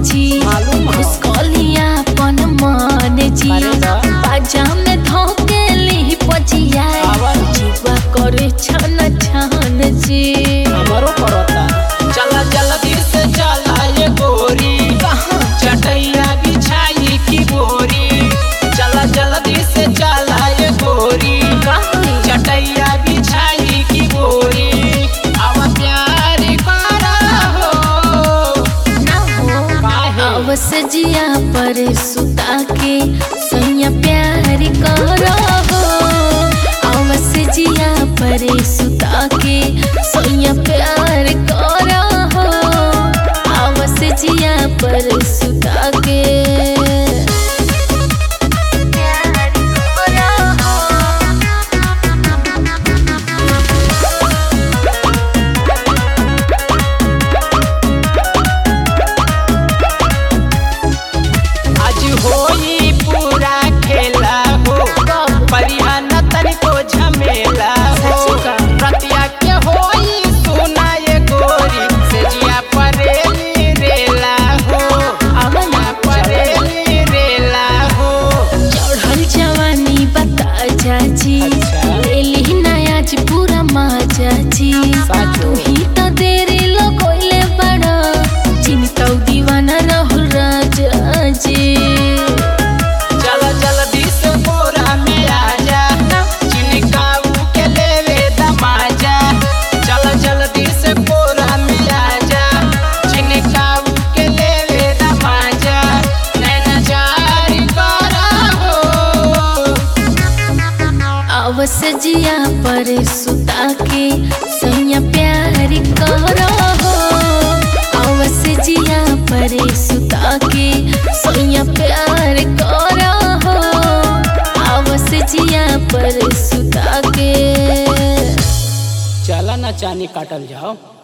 जी मालूम हो। घुसकलिया अपन मन जी अरे वाह। बाजा में धोकेली पजिया आवाज। जीवा करे छन छन जी हमारो करता चला जल्दी से चला ये गोरी कहाँ चटैया बिछाई की बोरी चला जल्दी से चला ये गोरी कहाँ चटैया बिछाई की बोरी अब प्यार करा हो ना हो काहे? अवस जिया पर सुता के सैया प्यार करो हो अवस जिया पर सुता के सैया प्यार करो हो अवस जिया पर सुता के प्यार करो हो आज होई पूरा खेला हो परिहन तनिको झमेला हो सच का? रतिया के होई सुना ये गोरी से जिया परेली रेला हो आवला परेली रेला हो चढ़ल जवानी बता चाची अच्छा। लेली नया जी पूरा माजा जी साचो। तू ही तो देरी लगोइले बड़ा चिंता दीवाना रहल राजा जी चल जल्दी से बोरा में आजा चिनिकाऊ के लेवे दमाजा चल जल्दी से बोरा में आजा चिनिकाऊ के लेवे दमाजा नैना जारी करा हो अवस जिया पर सुता के सैया प्यार करो हो अवस जिया पर सुता के सैया प्यार करो हो अवस जिया पर सुता के चला ना चानी काटल जाओ